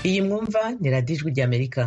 iyi mwumva ni radiyo ijwi ry'amerika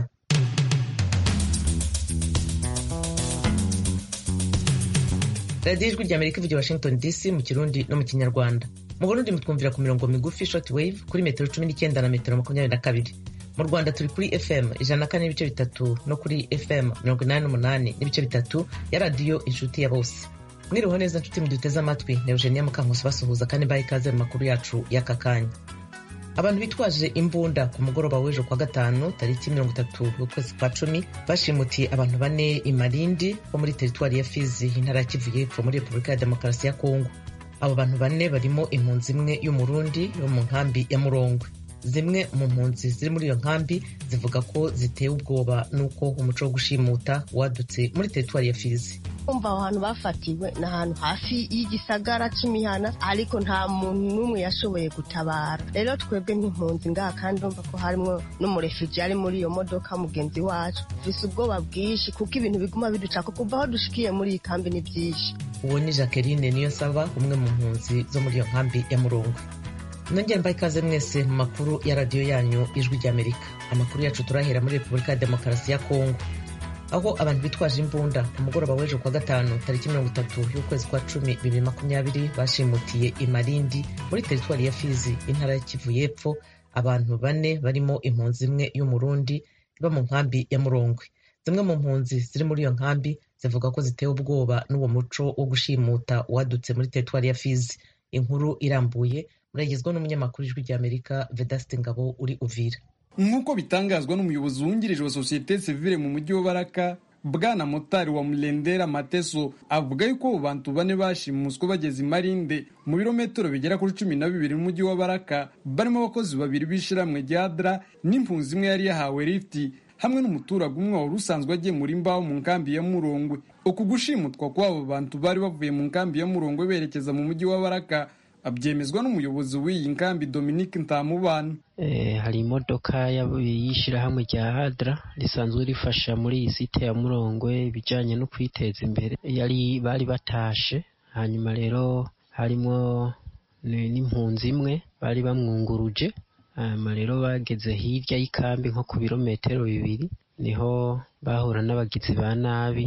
radiyo ijwi ry'amerika ivugira washington dc mu kirundi no mu kinyarwanda mu burundi mutwumvira ku mirongo migufi short wave kuri metero cumi n'icyenda na metero makumyabiri na kabiri mu rwanda turi kuri fm ijana na kane n'ibice bitatu no kuri fm mirongo inani n'umunani n'ibice bitatu ya radiyo inshuti ya bose mwiriho neza nshuti muduteze amatwi na eugenia mukankusi basuhuza kandi mbaha ikaze mu makuru yacu y'aka kanya abantu bitwaje imbunda ku mugoroba w'ejo kwa gatanu tariki mirongo itatu y'ukwezi kwa cumi bashimutiye abantu bane i marindi bo muri teritwari ya fizi intara ya kivu y'epfo muri repubulika ya demokarasi ya kongo abo bantu bane barimo impunzi imwe y'umurundi yo mu nkambi ya murongwe zimwe mu mpunzi ziri muri iyo nkambi zivuga ko zitewe ubwoba n'uko umuco wo gushimuta wadutse muri teritwari ya fizi umva aho hantu bafatiwe ni ahantu hafi y'igisagara c'imihana ariko nta muntu n'umwe yashoboye gutabara rero twebwe nk'impunzi ngaha kandi urumva ko harimwo n'umurefiji ari muri iyo modoka mugenzi wacu dufise ubwoba bwinshi kuko ibintu biguma biducako kuva aho dushikiye muri iyi kambi ni vyinshi uwo ni jacqueline niyo saba umwe mu mpunzi zo muri iyo nkambi ya murongwe nongera mbaye ikaze mwese mu makuru ya radiyo yanyu ijwi ry'amerika amakuru yacu turahera muri repubulika ya demokarasi ya kongo aho abantu bitwaje imbunda ku mugoroba w'ejo kwa gatanu tariki mirongo itatu y'ukwezi kwa cumi bibiri makumyabiri bashimutiye i marindi muri teritwari ya fizi intara ya kivu y'epfo abantu bane barimo impunzi imwe y'umurundi iba mu nkambi ya murongwe zimwe mu mpunzi ziri muri iyo nkambi zivuga ko zitewe ubwoba n'uwo muco wo gushimuta wadutse muri teritwari ya fizi inkuru irambuye muragezwa n'umunyamakuru ijwi ry'amerika vedasite ngabo uri uvira nk'uko bitangazwa n'umuyobozi wungirije wa sosiyete sivile mu mujyi wa baraka bwana motari wa murendera mateso avuga yuko abo bantu bane bashimuswe bageze i marinde mu birometero bigera kuri cumi na bibiri n'umujyi wa baraka barimo abakozi babiri b'ishiramwe rya dra n'impunzi imwe yari yahawe lifti hamwe n'umuturage umwe wari usanzwe agemura imbaho mu nkambi ya murongwe uku gushimutwa kw'abo bantu bari bavuye mu nkambi ya murongwe berekeza mu mujyi wa baraka abyemezwa n'umuyobozi w'iyi nkambi Dominique Ntamubana hari imodoka y'ishyirahamwe rya hadra risanzwe rifasha muri iyi site ya murongwe ibijyanye no kwiteza imbere yari bari batashe hanyuma rero harimo n'impunzi imwe bari bamwunguruje hanyuma rero bageze hirya y'ikambi nko ku birometero bibiri niho bahura n'abagizi ba nabi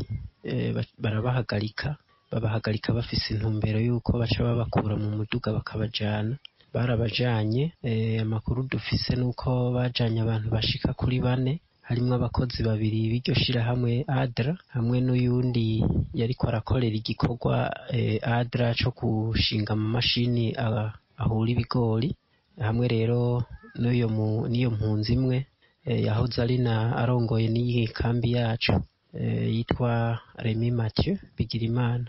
barabahagarika babahagarika bafise intumbero y'uko baca babakura mu muduga bakabajana barabajanye amakuru dufise nuko bajanye abantu bashika kuri bane harimwo abakozi babiri b'iryo shirahamwe adra hamwe n'uyundi yariko arakorera igikorwa adra co gushinga amamashini ahura ibigori hamwe rero n'iyo mpunzi imwe yahoze ari na arongoye n'iyi kambi yacu yitwa remi mathieu bigirimana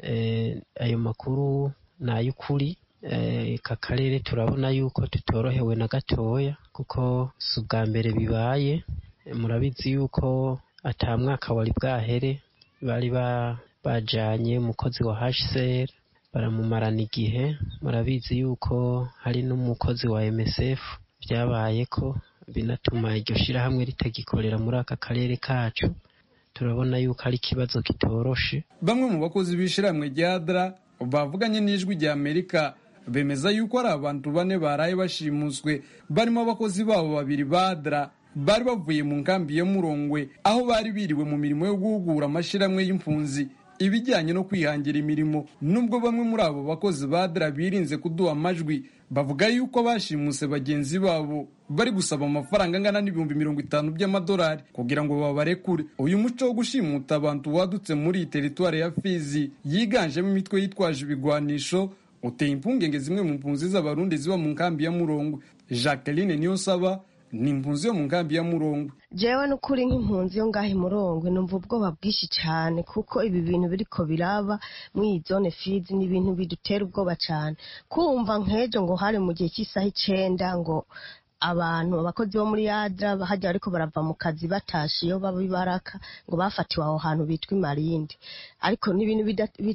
ayo makuru ni ay'ukuri aka karere turabona yuko tutorohewe na gatoya kuko si ubwa mbere bibaye murabizi yuko ata mwaka wari bwahere bari bajanye umukozi wa hcr baramumarana igihe murabizi yuko hari n'umukozi wa msf byabaye ko binatuma iryo shirahamwe ritagikorera muri aka karere kacu turabona yuko ari ikibazo kitoroshe bamwe mu bakozi b'ishiramwe rya dra bavuganye n'ijwi rya amerika bemeza yuko ari abantu bane baraye bashimuswe barimo abakozi babo babiri ba dra bari bavuye mu nkambi ya murongwe aho bari biriwe mu mirimo yo guhugura amashiramwe y'impunzi ibijyanye no kwihangira imirimo nubwo bamwe muri abo bakozi ba dra birinze kuduha amajwi bavuga yuko bashimuse bagenzi babo bari gusaba amafaranga angana n'ibihumbi mirongo itanu by'amadolari kugira ngo babarekure uyu muco wo gushimuta abantu wadutse muri iyi teritwari ya fizi yiganjemo imitwe yitwaje ibigwanisho uteye impungenge zimwe mu mpunzi z'abarundi ziba mu nkambi ya murongwe jacqueline niyonsaba ni impunzi yo mu nkambi ya murongwe jewe n'ukuri nk'impunzi yo ngaho imurongwe numva ubwoba bwinshi cyane kuko ibi bintu biriko biraba muri iyi zone fizi ni ibintu bidutera ubwoba cyane kumva nk'ejo ngo hari mu gihe cy'isaha icenda ngo abantu abakozi bo muri yadra bahajya ariko barava mu kazi batashe iyo baba ibaraka ngo bafatiwe aho hantu bitwa imarindi ariko ni ibintu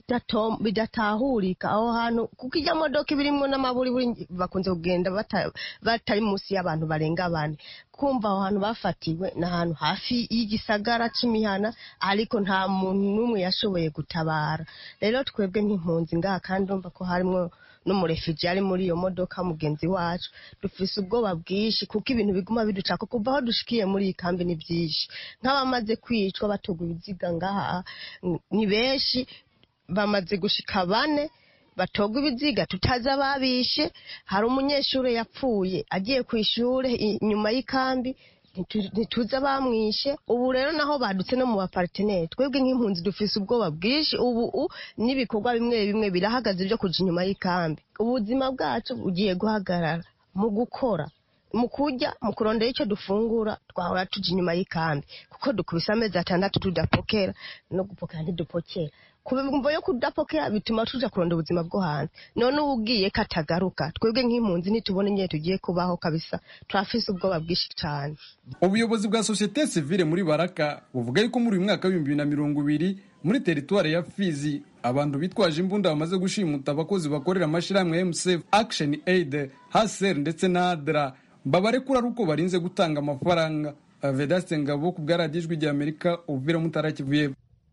bidatahurika aho hantu kuko ijya modoka ibirimwo n'amaburi bakunze kugenda batari munsi y'abantu barenga bane kumva aho hantu bafatiwe ni ahantu hafi y'igisagara c'imihana ariko nta muntu n'umwe yashoboye gutabara rero twebwe nk'impunzi ngaha kandi urumva ko harimwo n'umurefiji ari muri iyo modoka mugenzi wacu dufise ubwoba bwinshi kuko ibintu biguma biducako kuva aho dushikiye muri iyi kambi ni byinshi nk'abamaze kwicwa batogwa ibiziga ngaha ni benshi bamaze gushika bane batogwa ibiziga tutazi ababishe hari umunyeshuri yapfuye agiye ku ishuri inyuma y'ikambi ntituzi abamwishe ubu rero naho badutse no mu baparteneri twebwe nk'impunzi dufise ubwoba bwinshi ubu n'ibikorwa bimwe bimwe birahagaze byo kuja inyuma y'ikambi ubuzima bwacu bugiye guhagarara mu gukora mu kurya mu kurondera icyo dufungura twahora tuja inyuma y'ikambi kuko dukubise amezi atandatu tudapokera no gupokera ntidupokera kubimvo yo kudapokera bituma tuja kurondera ubuzima bwo hanze none ubu ugiye katagaruka twebwe nk'impunzi nitubona nyine tugiye kubaho kabisa turafise ubwoba bwinshi cyane ubuyobozi bwa sosiyete sivile muri baraka buvuga yuko muri uyu mwaka w'ibihumbi bibiri na mirongo ibiri muri teritwari ya fizi abantu bitwaje imbunda bamaze gushimuta abakozi bakorera amashyirahamwe ya msf action aid haser ndetse na adra babarekura ari uko barinze gutanga amafaranga vedaste ngabo ku bwaradiyo ijwi rya amerika uvira mutarakivuye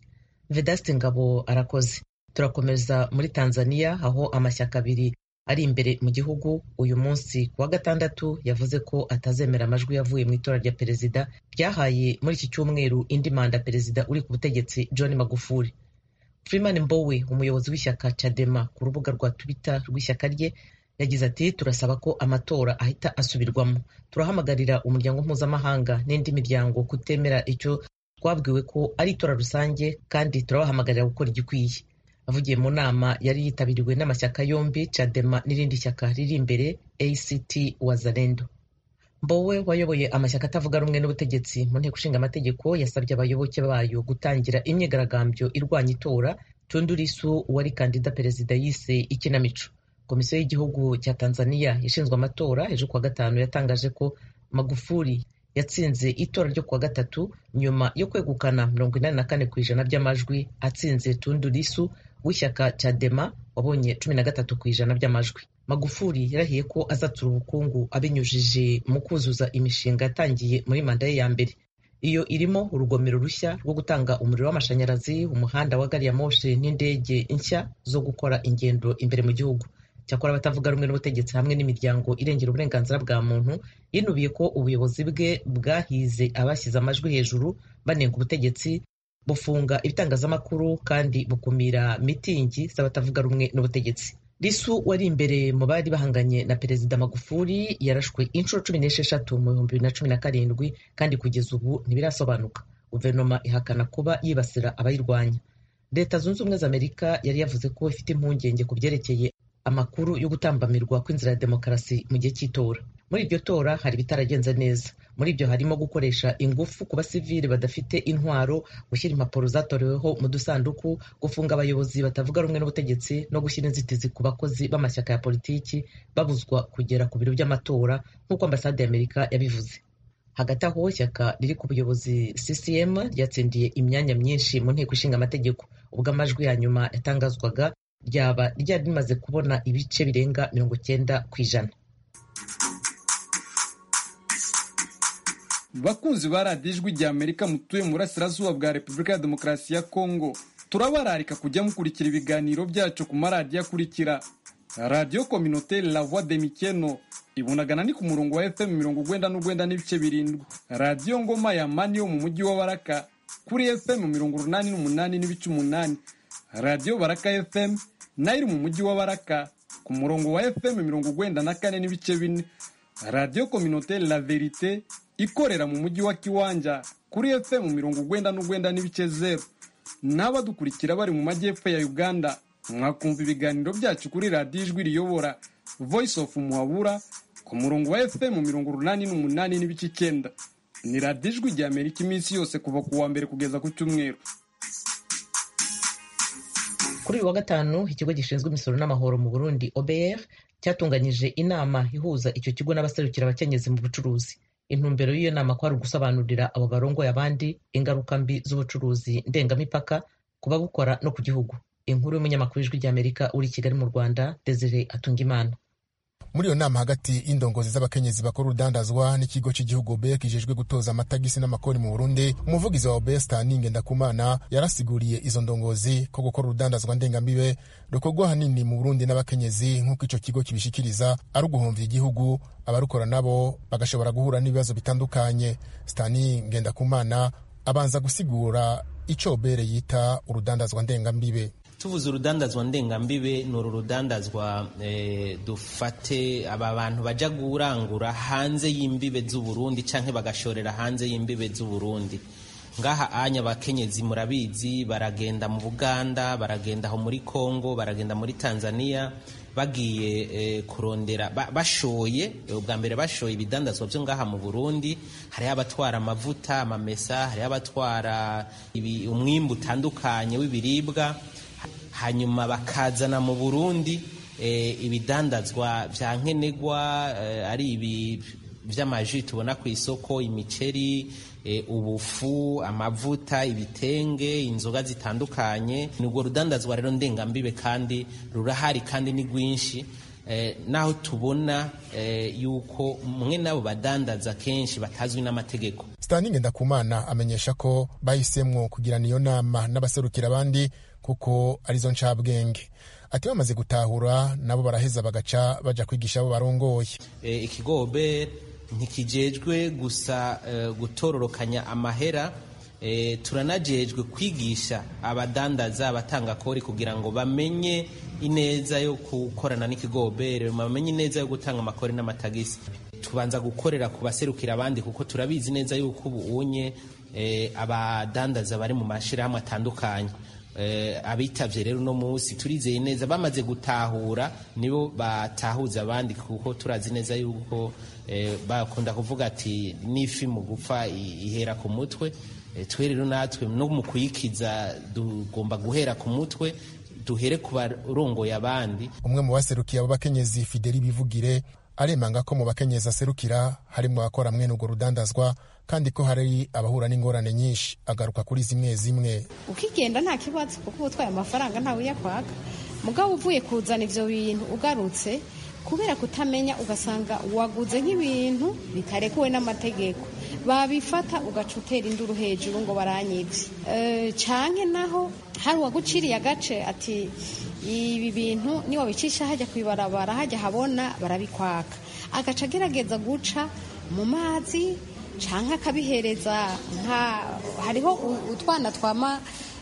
vedaste ngabo arakoze turakomeza muri tanzania aho amashyaka abiri ari imbere mu gihugu uyu munsi ku wa gatandatu yavuze ko atazemera amajwi yavuye mu itora rya perezida ryahaye muri iki cyumweru indi manda perezida uri ku butegetsi john magufuli freeman mbowe umuyobozi w'ishyaka cadema ku rubuga rwa twitter rw'ishyaka rye yagize ati turasaba ko amatora ahita asubirwamo turahamagarira umuryango mpuzamahanga n'indi miryango kutemera icyo twabwiwe ko ari itora rusange kandi turabahamagarira gukora igikwiye avugiye mu nama yari yitabiriwe n'amashyaka yombi cadema n'irindi shyaka riri imbere act wazalendo mbowe wayoboye amashyaka atavuga rumwe n'ubutegetsi mu nteko ishinga amategeko yasabye abayoboke bayo gutangira imyigaragambyo irwanya itora tundurisu wari kandida perezida yise ikinamico komisiyo y'igihugu cya tanzania ishinzwe amatora ejo kuwa gatanu yatangaje ko magufuli yatsinze itora ryo kuwa gatatu nyuma yo kwegukana mirongo inani na kane ku ijana by'amajwi atsinze tundu lisu w'ishyaka cadema wabonye cumi na gatatu ku ijana by'amajwi magufuli yarahiye ko azatsura ubukungu abinyujije mu kuzuza imishinga yatangiye muri manda ye ya mbere iyo irimo urugomero rushya rwo gutanga umuriro w'amashanyarazi umuhanda wa gari ya moshi n'indege nshya zo gukora ingendo imbere mu gihugu cyakora abatavuga rumwe n'ubutegetsi hamwe n'imiryango irengera uburenganzira bwa muntu yinubiye ko ubuyobozi bwe bwahize abashyize amajwi hejuru banenga ubutegetsi bufunga ibitangazamakuru kandi bukumira mitingi z'abatavuga rumwe n'ubutegetsi risu wari imbere mu bari bahanganye na perezida magufuli yarashwe inshuro cumi n'esheshatu mu bihumbi bibiri na cumi na karindwi kandi kugeza ubu ntibirasobanuka guverinoma ihakana kuba yibasira abayirwanya leta zunze ubumwe za amerika yari yavuze ko ifite impungenge ku byerekeye amakuru yo gutambamirwa kw'inzira ya demokarasi mu gihe cy'itora muri iryo tora hari ibitaragenze neza muri ibyo harimo gukoresha ingufu ku basivili badafite intwaro gushyira impapuro zatoreweho mu dusanduku gufunga abayobozi batavuga rumwe n'ubutegetsi no gushyira inzitizi ku bakozi b'amashyaka ya politiki babuzwa kugera ku biro by'amatora nk'uko ambasade y'amerika yabivuze hagati aho ishyaka riri ku buyobozi ccm ryatsindiye imyanya myinshi mu nteko ishinga amategeko ubwo amajwi ya nyuma yatangazwaga ryaba ryari rimaze kubona ibice birenga mirongo cyenda ku ijana bakunzi ba radiyo ijwi rya amerika mutuye mu burasirazuba bwa repubulika ya demokarasi ya kongo turabararika kujya mukurikira ibiganiro byacu ku maradiyo akurikira radiyo kominoteri la voix de mikeno ibunagana ni ku murongo wa fm mirongo ugwenda n'ugwenda n'ibice birindwi radiyo ngoma ya mani yo mu mujyi wa baraka kuri fm mirongo urunani n'umunani n'ibice umunani radiyo baraka fm nayo iri mu mujyi wa baraka ku murongo wa fm mirongo ugwenda na kane n'ibice bine radiyo kominoteri la verite ikorera mu mujyi wa kiwanja kuri fm mirongo ugwenda n'ugwenda n'ibice zeru n'abadukurikira bari mu majyepfo ya uganda mwakumva ibiganiro byacu kuri radiyo ijwi riyobora voice of muhabura ku murongo wa fm mirongo urunani n'umunani n'ibice icyenda ni radiyo ijwi rya amerika iminsi yose kuva ku wa mbere kugeza ku cyumweru kuri uyu wa gatanu ikigo gishinzwe imisoro n'amahoro mu burundi obr cyatunganyije inama ihuza icyo kigo n'abaserukira abakenyezi mu bucuruzi intumbero y'iyo nama kwari ugusobanurira abo barongoye abandi ingaruka mbi z'ubucuruzi ndengamipaka ku babukora no ku gihugu inkuru y'umunyamakuru w'ijwi ry'amerika uri i kigali mu rwanda desire atungimana muri iyo nama hagati y'indongozi z'abakenyezi bakora urudandazwa n'ikigo cy'igihugu obe kijejwe gutoza amatagisi n'amakori mu burundi umuvugizi wa obe stani ngendakumana yarasiguriye izo ndongozi ko gukora urudandazwa ndengambibe rukorwa hanini mu burundi n'abakenyezi nk'uko ico kigo kibishikiriza ari uguhomvya igihugu abarukora nabo bagashobora guhura n'ibibazo bitandukanye stani ngendakumana abanza gusigura ico obere yita urudandazwa ndengambibe tuvuze urudandazwa ndengambibe ni uru rudandazwa e, dufate aba bantu baja kurangura hanze y'imbibe z'uburundi canke bagashorera hanze y'imbibe z'uburundi ngaha anya abakenyezi murabizi baragenda mu buganda baragenda aho muri congo baragenda muri tanzania bagiye e, kurondera ba, bashoye ubwa mbere bashoye ibidandazwa byo ngaha mu burundi hariho abatwara amavuta amamesa hariho abatwara umwimbu utandukanye w'ibiribwa hanyuma bakazana mu burundi e, ibidandazwa vya nkenerwa e, ari ibi vy'amaji tubona ku isoko imiceri e, ubufu amavuta ibitenge inzoga zitandukanye ni urwo rudandazwa rero ndengambibe kandi rurahari kandi ni rwinshi eh, naho tubona eh, yuko mwe nabo badandaza kenshi batazwi n'amategeko stani ngendakumana amenyesha ko bahisemwo kugirana iyo nama n'abaserukira abandi kuko arizo ncabwenge ati bamaze gutahura nabo baraheza bagaca baja kwigisha abo barongoye e, ikigobe ntikijejwe gusa e, gutororokanya amahera e, turanajejwe kwigisha abadandaza abatanga kori kugira ngo bamenye ineza yo gukorana n'ikigobere bamenye ineza yo gutanga amakori n'amatagisi tubanza gukorera ku baserukira abandi kuko turabizi neza yuko ubu unye e, abadandaza bari mu mashirahamwe atandukanye abitavye rero uno munsi turizeye neza bamaze gutahura nibo batahuza abandi kuko turazi neza yuko bakunda kuvuga ati n'ifi mu gupfa ihera ku mutwe twe rero natwe no mu kuyikiza tugomba guhera ku mutwe duhere ku barongoye abandi umwe mu baserukiye abo bakenyezi fideli bivugire aremanga ko mu bakenyezi aserukira harimo abakora mwene urwo rudandazwa kandi ko hari abahura n'ingorane nyinshi agaruka kuri zimwe zimwe ukigenda nta kibazo kuko uba utwaye amafaranga ntawe uyakwaka mugabo uvuye kuzana ivyo bintu ugarutse kubera kutamenya ugasanga waguze nk'ibintu bitarekuwe n'amategeko babifata ugaca utera induru hejuru ngo baranyibye e, canke naho hari uwaguciriye agace ati ibi bintu niwabicisha hajya kwibarabara hajya habona barabikwaka agaca agerageza guca mu mazi canke akabihereza nka hariho utwana twama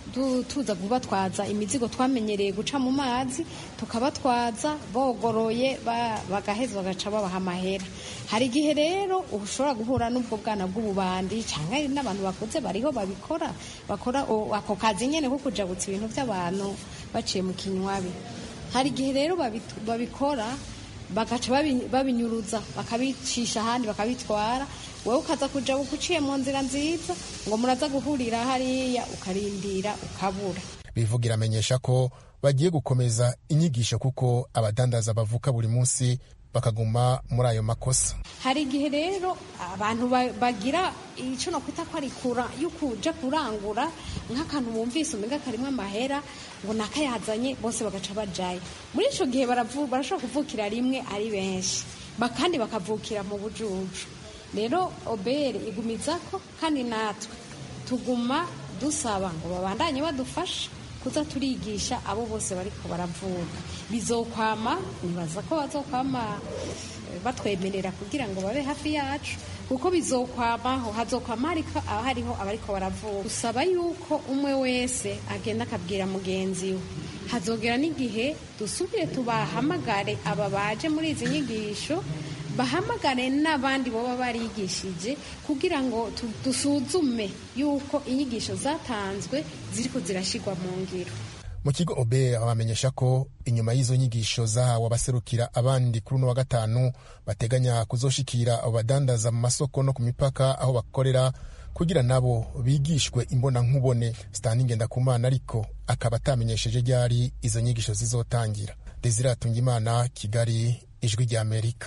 tuza kubatwaza imizigo twamenyereye guca mu mazi tukabatwaza bogoroye bagaheza bagaca babaha amahera hari igihe rero ushobora guhura n'ubwo bwana bw'ububandi cyangwa n'abantu bakuze bariho babikora bakora ako kazi nyine ko kujabutsa ibintu by'abantu baciye mu kinywabi hari igihe rero babikora bagaca babinyuruza bakabicisha ahandi bakabitwara wowe ukaza kuja uciye mu nzira nziza ngo muraza guhurira hariya ukarindira ukabura bivugira amenyesha ko bagiye gukomeza inyigisho kuko abadandaza bavuka buri munsi bakaguma muri ayo makosa hari igihe rero abantu bagira icyo nakwita ko ari kura yo kuja kurangura nk'akantu bumvise umenga karimo amahera ngo nakayazanye bose bagaca bajayo muri ico gihe barashobora kuvukira rimwe ari benshi kandi bakavukira mu bujuju rero obere igumiza ko kandi natwe tuguma dusaba ngo babandanye badufasha kuza turigisha abo bose bariko baravuga bizokwama nibaza ko bazokwama batwemerera kugira ngo babe hafi yacu kuko bizokwamaho hazokwama hariho abariko baravuga usaba yuko umwe wese agenda akabwira mugenzi we hazogera n'igihe dusubire tubahamagare aba baje muri izi nyigisho bahamagare n'abandi baba barigishije kugira ngo dusuzume yuko inyigisho zatanzwe ziriko zirashigwa mu ngiro mu kigo obe bamenyesha ko inyuma y'izo nyigisho zahawe abaserukira abandi kuri uno wa gatanu bateganya kuzoshikira abo badandaza mu masoko no ku mipaka aho bakorera kugira nabo bigishwe imbona nkubone stani ngendakumana ariko akaba atamenyesheje ryari izo nyigisho zizotangira desire atungimana kigali ijwi rya amerika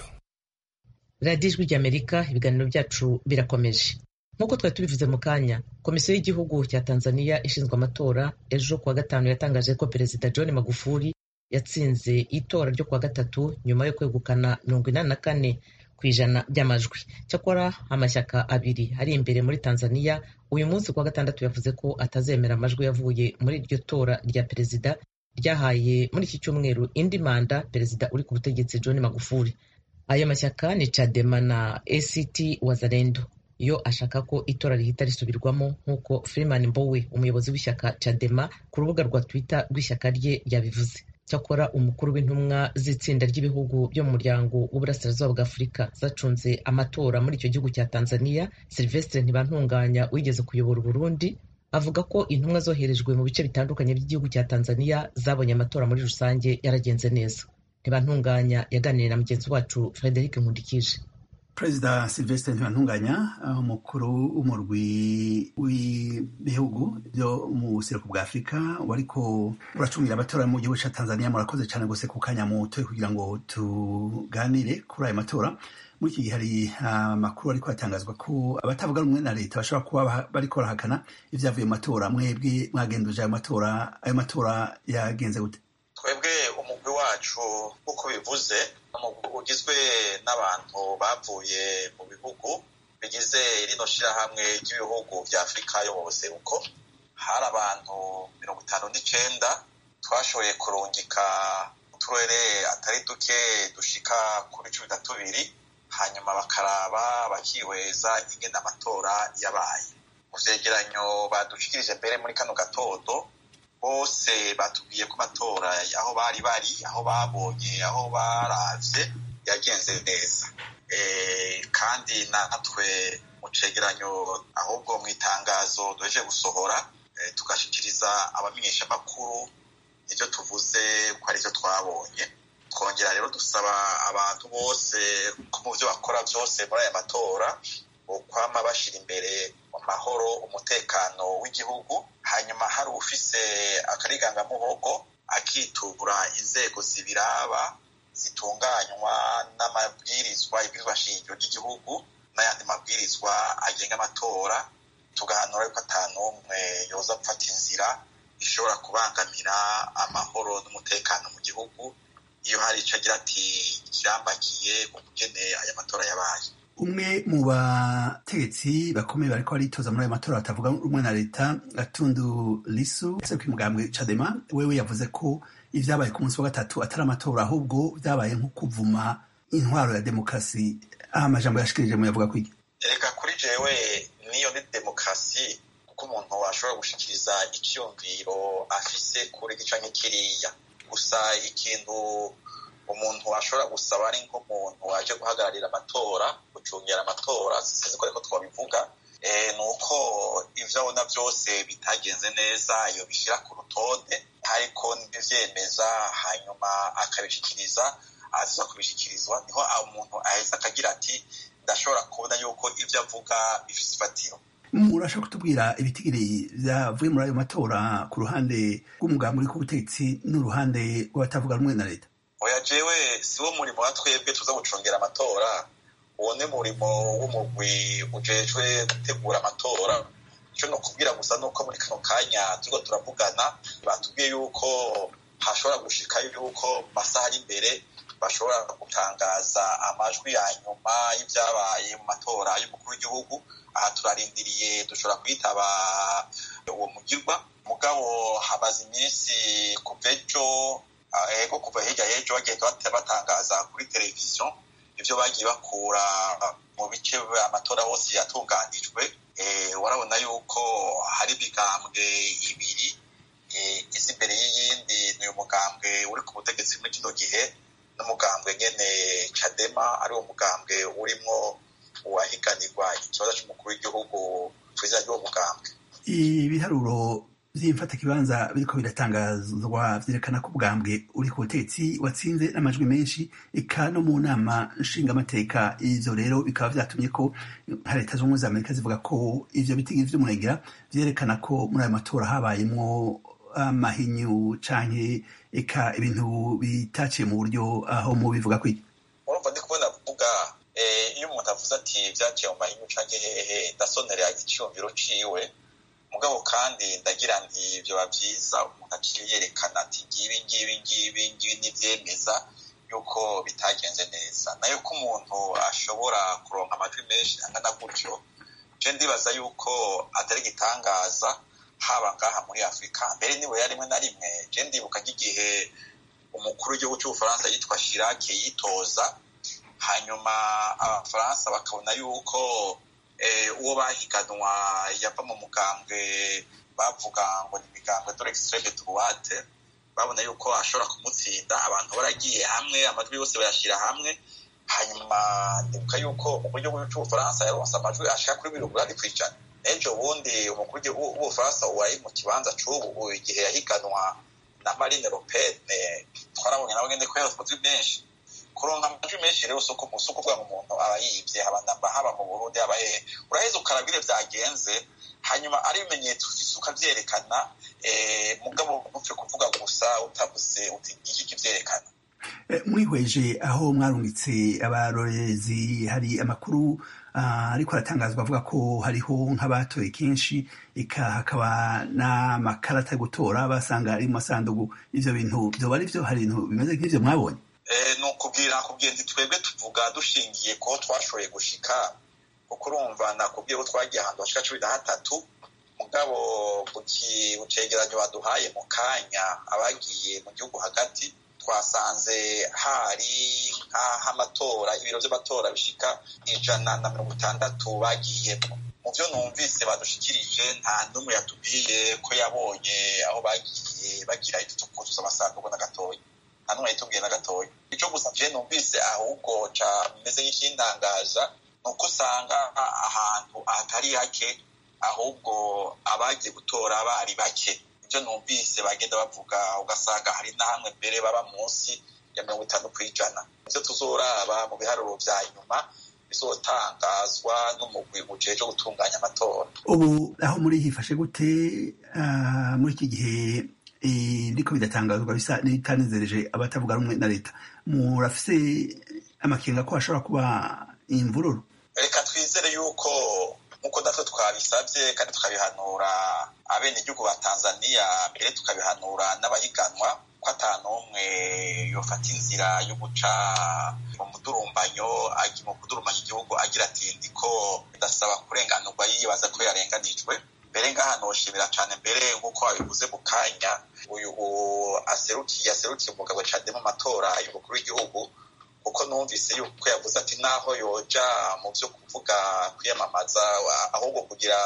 radiyo ijwi ry'amerika ibiganiro byacu birakomeje nk'uko twari tubivuze mu kanya komisiyo y'igihugu cya tanzania ishinzwe amatora ejo kuwa gatanu yatangaje ko perezida john magufuli yatsinze itora ryo kuwa gatatu nyuma yo kwegukana mirongo inani na kane ku ijana by'amajwi cyakora amashyaka abiri ari imbere muri tanzania uyu munsi kuwa gatandatu yavuze ko atazemera amajwi yavuye muri iryo tora rya perezida ryahaye muri iki cyumweru indi manda perezida uri ku butegetsi john magufuli ayo mashyaka ni chadema na act wazalendo yo ashaka ko itora rihita risubirwamo nk'uko freeman mbowe umuyobozi w'ishyaka chadema ku rubuga rwa twitter rw'ishyaka rye yabivuze cyakora umukuru w'intumwa z'itsinda ry'ibihugu byo mu muryango w'uburasirazuba bwa afurika zacunze amatora muri icyo gihugu cya tanzania silvestre ntibantunganya wigeze kuyobora uburundi avuga ko intumwa zoherejwe mu bice bitandukanye by'igihugu cya tanzania zabonye amatora muri rusange yaragenze neza ntibantunganya yaganiriye na mugenzi wacu frederic nkundikije perezida silvestre ntibantunganya umukuru w'umurwi w'ibihugu byo mu buseruko bwa afurika wariko uracungira amatora mu gihugu cya tanzania murakoze cyane gose ku kanya mutoye kugira ngo tuganire kuri ayo matora muri iki gihe hari amakuru ariko atangazwa ko abatavuga rumwe na leta bashobora kuba bariko barahakana ibyavuye mu matora mwebwe mwagenduje ayo matora ayo matora yagenze gute twebwe umugwi wacu nk'uko bivuze ugizwe n'abantu bavuye mu bihugu bigize rino shirahamwe ry'ibihugu vya afurika yo mu buseruko hari abantu mirongo itanu n'icenda twashoboye kurungika uturere atari duke dushika kuri cumi na tubiri hanyuma bakaraba bakihweza ingene amatora yabaye mu vyegeranyo badushikirije mbere muri kano gatondo bose batubwiye ko amatora aho bari bari aho babonye aho baravye yagenze neza kandi natwe mu cegeranyo ahubwo mu itangazo duheje gusohora tugashikiriza abamenyeshamakuru ivyo tuvuze ko ari vyo twabonye twongera rero dusaba abantu bose ko mu vyo bakora vyose muri aya matora bokwama bashira imbere amahoro umutekano w'igihugu hanyuma hari ufise akarigangamuhogo akitura inzego zibiraba zitunganywa n'amabwirizwa ibwirizwa shingiro ry'igihugu n'ayandi mabwirizwa agenga amatora tugahanura yuko ata n'umwe yoza gufata inzira ishobora kubangamira amahoro n'umutekano mu gihugu iyo hari ico agira ati kirambakiye ukugene aya matora yabaye umwe mu bategetsi bakomeye bariko baritoza muri ayo matora batavuga rumwe na leta gatundu lisu ese kw'umugambwe cadema wewe yavuze ko ivyabaye ku munsi wa gatatu atari amatora ahubwo vyabaye nko kuvuma intwaro ya demokarasi aho amajambo yashikirije mu yavuga kwiki reka kuri jewe niyo ni demokarasi kuko umuntu ashobora gushikiriza icyumviro afise kuri gica nk'ikiriya gusa ikintu umuntu ashobora gusaba ari nk'umuntu waje guhagararira amatora gucungera amatora sinzi ko ariko twabivuga ni uko ivyo abona byose bitagenze neza iyo bishyira ku rutonde ariko n'ivyemeza hanyuma akabishikiriza aza kubishikirizwa niho umuntu aheza akagira ati ndashobora kubona yuko ivyo avuga bifise ifatiro murashaka kutubwira ibitigiri vyavuye muri ayo matora ku ruhande rw'umugambi uri ku butegetsi n'uruhande rw'abatavuga rumwe na leta oya jewe si wo murimo wa twebwe tuza gucungera amatora uwo ni murimo w'umugwi ujejwe gutegura amatora ico nokubwira gusa nuko muri kano kanya turiko turavugana batubwiye yuko hashobora gushika yuko mu masaha ari imbere bashobora gutangaza amajwi ya nyuma y'ivyabaye mu matora y'umukuru w'igihugu aha turarindiriye dushobora kwitaba uwo mugirwa mugabo hamaze iminsi kuva ejo ego kuva hirya y'ejo bagenda batangaza kuri televiziyo ivyo bagiye bakura mu bice amatora hose yatunganijwe warabona yuko hari imigambwe ibiri izi imbere y'iyindi ni umugambwe uri ku butegetsi muri kino gihe n'umugambwe nyene cadema ari wo mugambwe urimwo uwahiganirwa ikibazo c'umukuru w'igihugu kw'izina ry'uwo mugambwe ibiharuro vy'imfatakibanza biriko biratangazwa vyerekana ko ubwambwe uri ku butegetsi watsinze n'amajwi menshi eka no mu nama nshingamateka ivyo rero bikaba vyatumye ko nka leta z'ubumwe za amerika zivuga ko ivyo bitigiri vy'umurengera vyerekana ko muri ayo matora habayemwo amahinyu canke eka ibintu bitaciye mu buryo aho mu bivuga kwiki urumva ndi kubona kuvuga iyo umuntu avuze ati vyaciye mu mahinyu canke hehe ndasonera iciyumviro ciwe mugabo kandi ndagira nti vyoba vyiza umuntu aciye yerekana ati ngibi ibingibi ngibi ngibi n'ivyemeza yuko bitagenze neza nayo ko umuntu ashobora kuronka amajwi menshi angana gutyo je ndibaza yuko atari igitangaza haba ngaha muri afurika mbere niwe ya rimwe na rimwe je ndibuka nk'igihe umukuru w'igihugu cy'ubufaransa yitwa shirake yitoza hanyuma abafaransa bakabona yuko uwo bahiganwa yava mu mugambwe bavuga ngo ni imigambwe dore extreme droite babona yuko ashobora kumutsinda abantu baragiye hamwe amajwi yose bayashyira hamwe hanyuma ndibuka yuko umukuru w'igihugu cy'ubufaransa yaronse amajwi ashaka kuri mirongo inani ku ijana ejo bundi umukuru w'ubufaransa wari mu kibanza c'ubu igihe yahiganwa na marine le pen twarabonye nawe ngende ko yaronse amajwi menshi kuronka amajwi menshi rero si ukuvuga ngo umuntu aba yibye haba haba mu burundi haba hehe uraheza ukarabwire vyagenze hanyuma ari ibimenyetso ufise ukavyerekana mugabo ntupfe kuvuga gusa utavuze uti iki kivyerekana mwihweje aho mwarungitse abarorezi hari amakuru ariko aratangazwa avuga ko hariho nk'abatoye kenshi eka hakaba n'amakarata yo gutora basanga ari mu masandugu ivyo bintu vyoba ari vyo hari ibintu bimeze nk'ivyo mwabonye ni ukubwira nakubwiye nti twebwe tuvuga dushingiye ko twashoboye gushika kuko urumva nakubwiye ko twagiye ahantu hashika cumi na hatatu mugabo mu cegeranyo baduhaye mu kanya abagiye mu gihugu hagati twasanze hari nk'aho amatora ibiro vy'amatora bishika ijana na mirongo itandatu bagiyemo mu vyo numvise badushikirije nta n'umwe yatubwiye ko yabonye aho bagiye bagira ivyo kuzuza amasanduku na gatoya nta n'umwe yitubwiye na gatoya ico gusa je numvise ahubwo ca meze nk'ikintangaza ni uko usanga ahantu ahatari hake ahubwo abagiye gutora bari bake ibyo numvise bagenda bavuga ugasanga hari na hamwe mbere baba munsi ya mirongo itanu ku ijana ivyo tuzoraba mu biharuro vya nyuma bizotangazwa n'umugwi ujejwe gutunganya amatora ubu aho muri hifashe gute muri iki gihe biriko bidatangazwa bisa n'ibitanezereje abatavuga rumwe na leta murafise amakenga ko hashobora kuba imvururu reka twizere yuko nk'uko natwe twabisabye kandi tukabihanura abenegihugu ba tanzaniya mbere tukabihanura n'abahiganwa ko ata n'umwe yofata inzira yo guca mu mudurumbanyo mu kudurumbanya igihugu agira ati ndiko ndasaba kurenganurwa yibaza ko yarenganijwe mbere ngaha noshimira cane mbere nk'uko wabivuze mu kanya uyu aserukiye aserukiye umugabo cane mu matora y'umukuru w'igihugu kuko numvise yuko yavuze ati naho yoja mu vyo kuvuga kwiyamamaza ahubwo kugira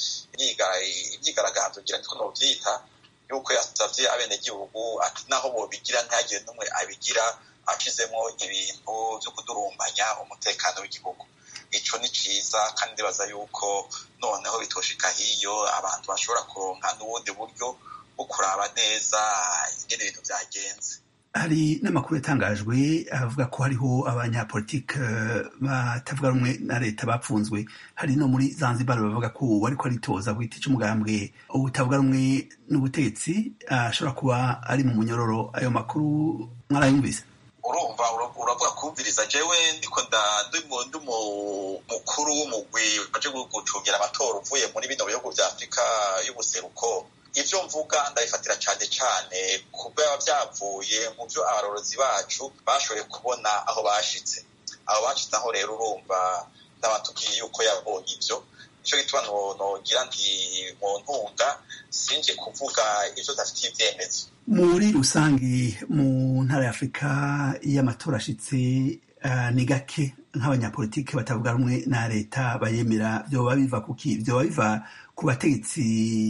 imyigaragambyo ngira niko novyita yuko yasavye abenegihugu ati naho bobigira ntihagire n'umwe abigira ashizemwo ibintu vyo kudurumbanya umutekano w'igihugu ico ni ciza kandi ndibaza yuko noneho bitoshika hiyo abantu bashobora kuronka n'ubundi buryo bwo kuraba neza ingene ibintu vyagenze hari n'amakuru yatangajwe avuga ko hariho abanyapolitike batavuga rumwe na leta bapfunzwe hari no muri zanzibar bavuga ko wariko aritoza ku giti c'umugambwe utavuga rumwe n'ubutetsi ashobora kuba ari mu munyororo ayo makuru mwarayumvise urumva uravuga kumviriza jewe ndiko ndi mukuru w'umugwi waje gucungira amatora uvuye muri bino bihugu vya afurika y'ubuseruko ivyo mvuga ndabifatira cane cane kubwo biba vyavuye mu vyo abarorozi bacu bashoboye kubona aho bashitse aho bashitse aho rero urumva ndabatubwiye yuko yabonye ivyo nico gituma nogira nti mu ntunga sinje kuvuga ivyo dafitiye ivyemezo muri rusange mu ntara ya afurika iyo amatora ashitse ni gake nk'abanyapolitiki batavuga rumwe na leta bayemera vyoba biva kuki vyoba biva ku bategetsi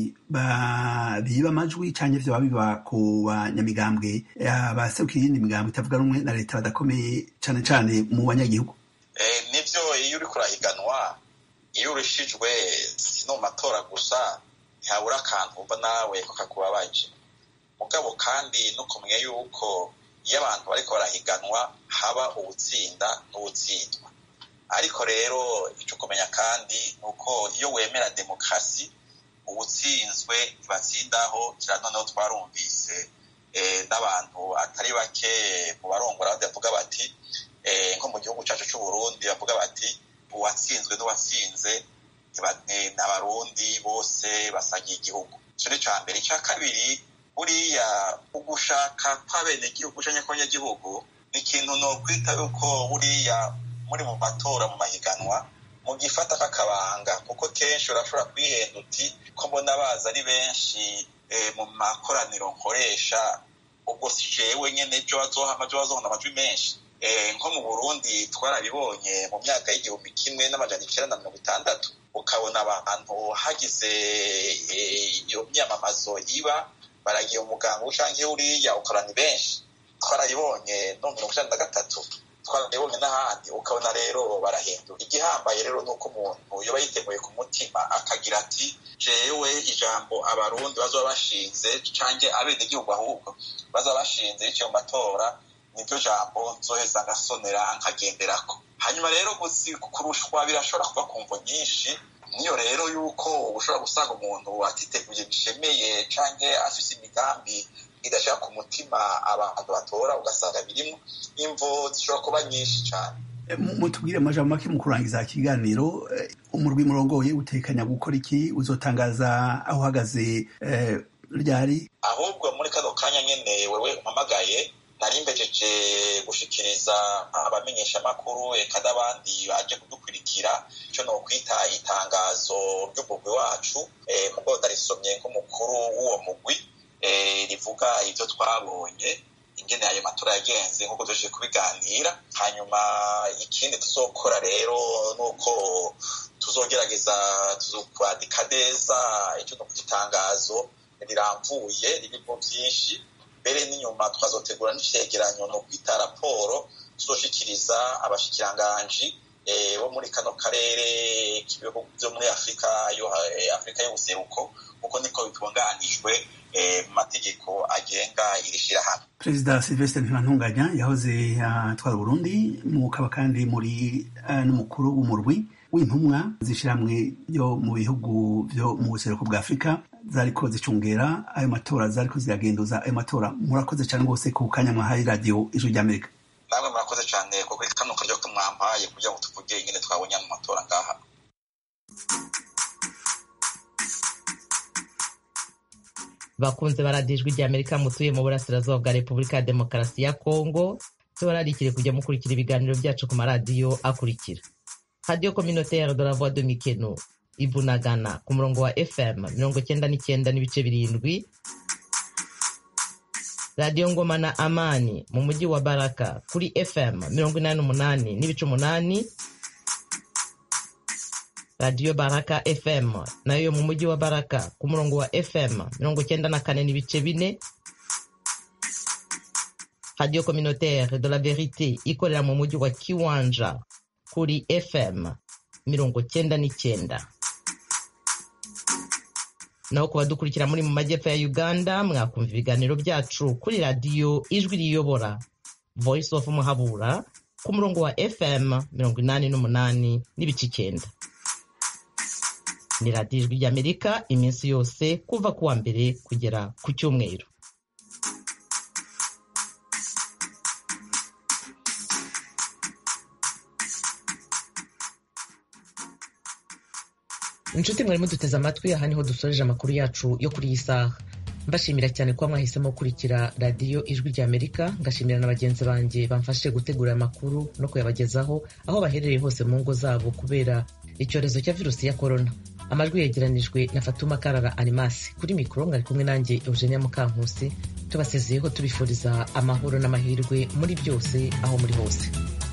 biba amajwi canke vyoba biva ku banyamigambwe baserukiye iyindi migambwe itavuga rumwe na leta badakomeye cane cane mu banyagihugu nivyo iyo uriko urahiganwa iyo urushijwe si no mu matora gusa ntihabura akantu umva nawe kakakubabaje mugabo kandi no kumenya yuko iyo abantu bariko barahiganwa haba uwutsinda n'uwutsindwa ariko rero ico kumenya kandi ni uko iyo wemera demokarasi uwutsinzwe ntibatsindaho kira noneho twarumvise n'abantu atari bake mu barongora bavuga bati nko mu gihugu cacu c'uburundi bavuga bati uwatsinzwe n'uwatsinze ni abarundi bose basagiye igihugu ico ni ca mbere ica kabiri buriya ugushaka kw'abenegihugu canke kw'abanyagihugu ni ikintu nokwita yuko buriya muri mu matora mu mahiganwa mugifata k'akabanga kuko kenshi urashobora kwihenda uti ko mbona baza ari benshi mu makoraniro nkoresha ubwo si jewe nyene ejo bazohama ejo bazohona amajwi menshi nko mu burundi twarabibonye mu myaka y'igihumbi kimwe n'amajana icenda na mirongo itandatu ukabona abantu hagize iyo myamamazo iba baragiye umuganga ucanke uriya ukabona ni benshi twarabibonye no mirongo icenda na gatatu twarabibonye n'ahandi ukabona rero barahindura igihambaye rero ni uko umuntu yoba yiteguye ku mutima akagira ati jewe ijambo abarundi bazoba bashinze canke abenegihugu ahubwo bazoba bashinze biciye mu matora niryo jambo nzoheza ngasonera nkagenderako hanyuma rero kurushwa birashobora kuba ku mvo nyinshi niyo rero yuko ushobora gusanga umuntu atiteguye bishemeye canke afise imigambi idashaka ku mutima abantu batora ugasanga birimo imvo zishobora kuba nyinshi cane mutubwire amajambo make mu kurangiza ikiganiro umurwi murongoye utekanya gukora iki uzotangaza aho uhagaze ryari ahubwo muri kano kanya nyene wewe umpamagaye nari mbejeje gushikiriza abamenyeshamakuru eka n'abandi baje kudukurikira ico nokwita itangazo ry'umugwi wacu mugo ndarisomye nk'umukuru w'uwo mugwi rivuga ivyo twabonye ingene ayo matora yagenze nk'uko tujeje kubiganira hanyuma ikindi tuzokora rero nuko tuzogerageza tuzokwandika neza ico nokwita itangazo riramvuye ririmo vyinshi mbere n'inyuma tukazotegura n'icegeranyo no kwita raporo tuzoshikiriza abashikiranganji bo muri kano karere k'ibihugu vyo muri afurika yo afurika y'ubuseruko kuko niko bitunganijwe mu mategeko agenga iri shirahamwe perezida silvestre ntibantunganya yahoze atwara uburundi mukaba kandi muri n'umukuru w'umurwi w'intumwa z'ishyirahamwe ryo mu bihugu vyo mu buseruko bwa afurika zariko zicungera ayo matora zariko ziragenduza ayo matora murakoze cyane rwose ku kanya mwahaye radiyo ijwi ry'amerika namwe murakoze cyane kuko kano karyo ko mwampaye kugira ngo tuvuge ingene twabonye mu matora ngaha bakunze baradijwe rya amerika mutuye mu burasirazuba bwa repubulika ya demokarasi ya kongo tubararikire kujya mukurikira ibiganiro byacu ku maradiyo akurikira radiyo communautaire de la voix de mikeno ibunagana ku murongo wa fm mirongo cyenda n'icyenda n'ibice birindwi radiyo ngoma na amani mu mujyi wa baraka kuri fm mirongo inani n'umunani n'ibice umunani radiyo baraka fm nayo mu mujyi wa baraka ku murongo wa fm mirongo cyenda na kane n'ibice bine radiyo communautaire de la verite ikorera mu mujyi wa kiwanja kuri fm mirongo cyenda n'icyenda naho ku badukurikira muri mu majyepfo ya uganda mwakumva ibiganiro byacu kuri radiyo ijwi riyobora voice of muhabura ku murongo wa fm mirongo inani n'umunani n'ibice icyenda ni radiyo ijwi ry'amerika iminsi yose kuva ku wa mbere kugera ku cyumweru inshuti mwari muduteze amatwi aha niho dusoreje amakuru yacu yo kuri iyi saha mbashimira cyane kuba mwahisemo gukurikira radiyo ijwi rya amerika ngashimira na bagenzi banjye bamfashije gutegura aya makuru no kuyabagezaho aho baherereye hose mu ngo zabo kubera icyorezo cya virusi ya korona amajwi yegeranijwe na fatuma karara animasi kuri mikoro mwari kumwe nanjye eugenia mukankusi tubasezeyeho tubifuriza amahoro n'amahirwe muri byose aho muri hose